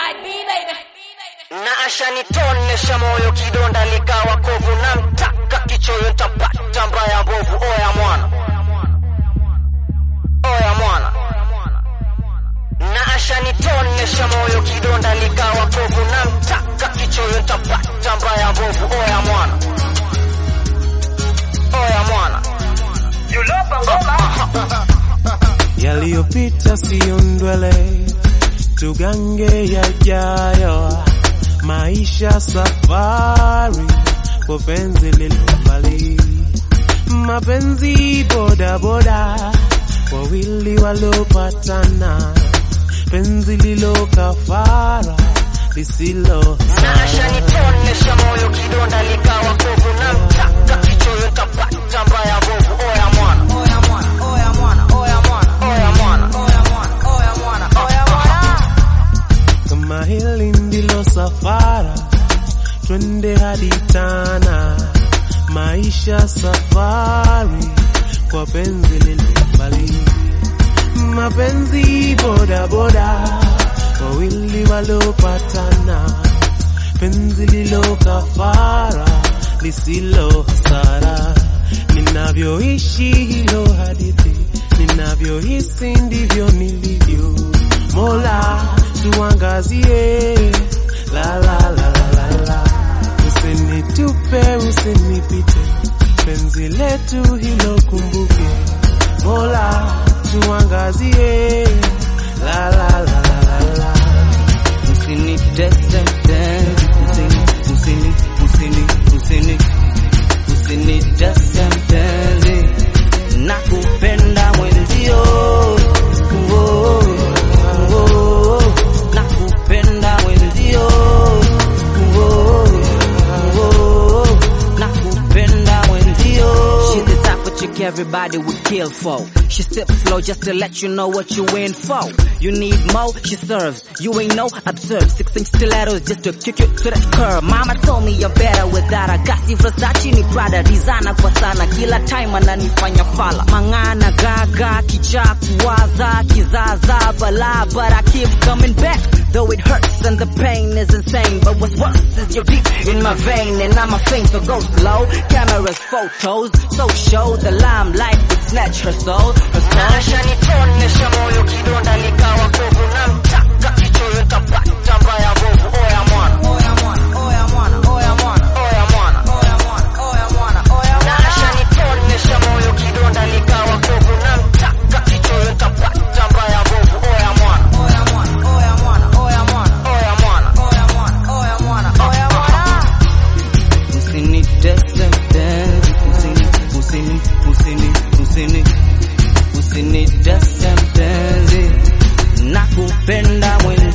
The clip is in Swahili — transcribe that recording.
na ashanitonesha moyo kidonda likawa kovu na mtaka kichoyo ntapata mbaya mbovu oya mwana oya mwana na ashanitonesha moyo kidonda likawa kovu na mtaka kichoyo ntapata mbaya mbovu oya mwana oya mwana yaliyopita siyo ndwele, tugange yajayo. Maisha safari, kwa penzi lilo mbali, mapenzi boda boda, wawili waliopatana, penzi lilo kafara lisilo na ashanitonesha moyo kidonda likawa kovu na mtaka kichoyo ntapata mbaya mbovu oya mwana Oya mwana, oya mwana, oya mwana, oya mwana oya mwana, oya mwana, oya mwana. kama hili ndilo safara, twende hadi Tana. Maisha safari, kwa penzi lilo mbali, mapenzi boda boda, wawili waliopatana, penzi lilo kafara lisilo hasara. Ninavyoishi hilo hadithi, ninavyohisi ndivyo nilivyo. Mola tuangazie, la la la la la la, usinitupe usinipite, penzi letu hilo kumbuke. Mola tuangazie, la la la la la la. Usinitese mpenzi, usini, usini, usini, usini, usinitese mpenzi, nakupenda mwenzio, oh, oh, nakupenda mwenzio, oh, oh, nakupenda mwenzio. She's the type of chick everybody would kill for. She sips slow just to let you know what you in for. You need more, she serves. You ain't no observe. Six inch stilettos just to kick you to that curb. Mama told me you're better without a gasi Versace ni Prada designer kwa sana. Kila time ananifanya fala. Mangana gaga, kichaa kuwaza, kizaza bala, but I keep coming back. Though it hurts and the pain is insane. But what's worse is you're deep in my vein and I'm a faint, so go slow. Cameras, photos, so show the limelight would snatch her soul. Her soul. na ashanitonesha moyo kidonda likawa kovu na mtaka kichoyo ntapata mbaya mbovu oya mwana Oya mwana, oya mwana, oya mwana, oya mwana oya mwana, oya mwana, oya na mwana. ashanitonesha moyo kidonda likawa kovu na mtaka kichoyo ntapata mbaya mbovu oya mwana Oya mwana, oya mwana, oya mwana, oya mwana oya mwana, oya mwana, oya mwana. Usinitese mpenzi, usini, usini, usini, usini, usinitese mpenzi, nakupenda mwenzi